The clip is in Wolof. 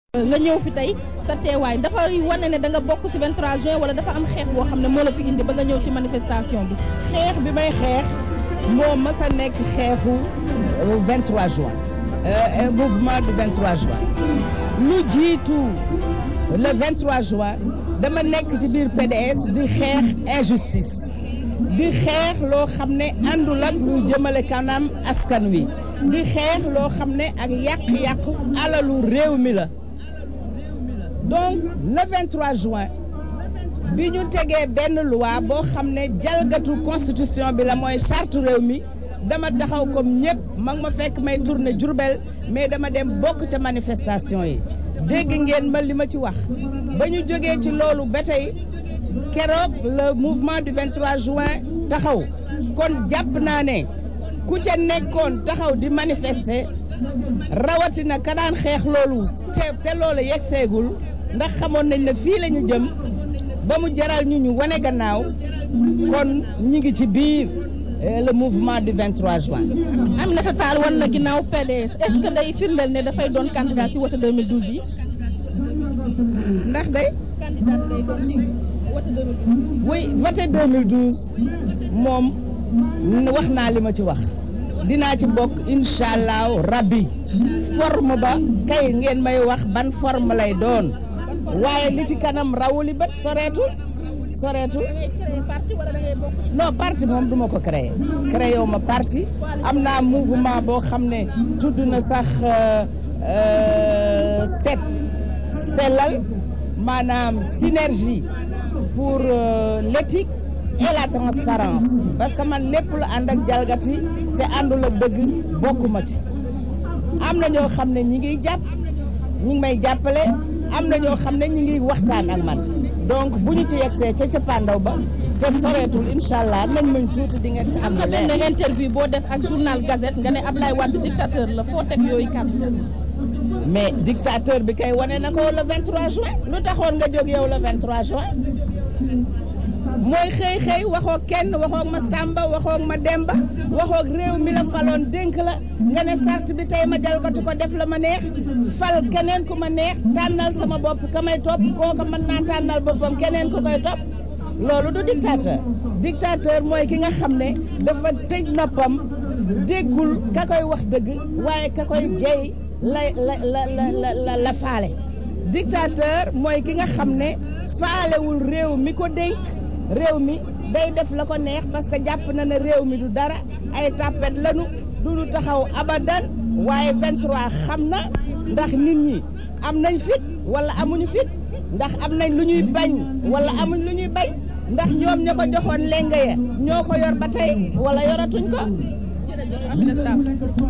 nga ñëw fi tey sa teewaay dafa wane ne da nga bokk ci 23 juin wala dafa am xeex boo xam ne moo la fi indi ba nga ñëw ci manifestation bi. xeex bi may xeex moo mës a nekk xeexu 23 juin mouvement du 23 juin lu jiitu le 23 juin dama nekk ci biir PDS di xeex injustice di xeex loo xam ne àndul ak luy jëmale kanam askan wi di xeex loo xam ne ak yàq-yàq alalu réew mi la donc le 23 juin bi ñu tegee benn loi boo xam ne jalgatu constitution bi la mooy charte réew mi dama taxaw comme ñëpp ma ngi ma fekk may tourner Diourbel mais dama dem bokk ca manifestation yi dégg ngeen ma li ma ci wax ba ñu jógee ci loolu ba tey keroog le mouvement du 23 juin taxaw kon jàpp naa ne ku ca nekkoon taxaw di manifester rawatina ka daan xeex loolu te te loolu yegg seegul ndax xamoon nañ ne fii la ñu jëm ba mu jaral ñu ñu wane gannaaw kon ñi ngi ci biir le mouvement du 23 juin. Aminata Tall wan na ginnaaw PDS est-ce que day firndeel ne dafay doon candidat ci wote 2012 yi. ndax day. candidat day doon ci wote 2012. oui vote 2012 moom wax naa li ma ci wax dinaa ci bokk incha allahu rabbi forme ba kay ngeen may wax ban forme lay doon waaye li ci kanam rawuli bët soreetul soreetul non parti moom duma ko créer créé wu ma parti am naa mouvement boo xam ne tudd na sax set sellal maanaam synergie pour l'éthique et la transparence parce que man lépp lu ànd ak jalgati te àndul ak dëgg bokkuma ci am na ñoo xam ne ñi ngi jàpp ñi ngi may jàppale am na ñoo xam ne ñi ngi waxtaan ak man donc bu ñu ci yegsee ca cappaandaw ba te soreetul incha allah nañ mañ tuuti di ngeen ci am na benn interview boo def ak journal Gazette nga ne Ablaye Wade dictateur la foo teg yooyu kàddu mais dictateur bi kay wane na ko le 23 juin lu taxoon nga jóg yow le 23 juin mooy xëy xëy waxoo kenn waxoo ma Samba waxoo ma Demba waxoo réew mi la faloon dénk la nga ne sart bi tey ma jalgatu ko def la ma neex fal keneen ku ma neex tànnal sama bopp ka may topp kooka mën naa tànnal boppam keneen ku koy topp loolu du dictateur dictateur mooy ki nga xam ne dafa tëj noppam déggul ka koy wax dëgg waaye ka koy jey la la la la la la faale dictateur mooy ki nga xam ne faalewul réew mi ko dénk réew mi day def la ko neex parce que jàpp na ne réew mi du dara ay tàppet lanu du ñu taxaw abadan waaye 23 xam na ndax nit ñi am nañ fit wala amuñu fit ndax am nañ lu ñuy bañ wala amuñ lu ñuy bañ ndax ñoom ña ko joxoon lenge ya ñoo ko yor ba tey wala yoratuñ ko